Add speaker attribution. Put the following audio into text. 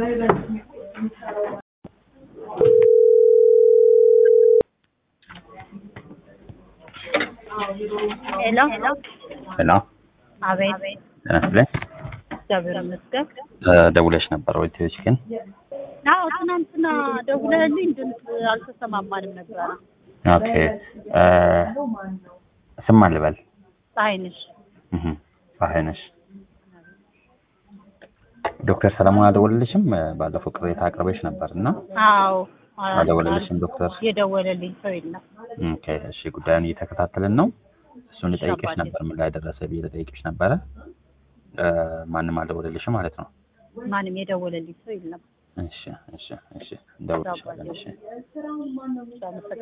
Speaker 1: ሄሎ
Speaker 2: ሄሎ
Speaker 1: አቤት
Speaker 2: ጤና ይስጥልኝ።
Speaker 1: እግዚአብሔር ይመስገን።
Speaker 2: እ ደውለሽ ነበር ወይ ትሄጂ ግን?
Speaker 1: አዎ ትናንትና ደውለህልኝ ድምፅ አልተሰማማንም ነበረ።
Speaker 2: ኦኬ እ ስም ማን ልበል?
Speaker 1: ፀሐይነሽ
Speaker 2: እህ ፀሐይ ነሽ። ዶክተር ሰለሞን አልደወለልሽም? እ ባለፈው ቅሬታ አቅርበሽ ነበር እና
Speaker 1: አዎ
Speaker 2: አልደወለልሽም ዶክተር?
Speaker 1: የደወለልኝ ሰው የለም።
Speaker 2: ኦኬ እሺ፣ ጉዳዩን እየተከታተልን ነው። እሱን
Speaker 1: እሺ፣
Speaker 2: ልጠይቅሽ
Speaker 1: አባቴ።
Speaker 2: ነበር ምን ላይ ደረሰ ብዬ ልጠይቅሽ ነበረ። እ ማንም አልደወለልሽም ማለት ነው?
Speaker 1: ማንም የደወለልኝ ሰው የለም።
Speaker 2: እሺ እሺ እሺ፣ እንደውልልሻለን። እሺ
Speaker 1: አመሰግናለሁ።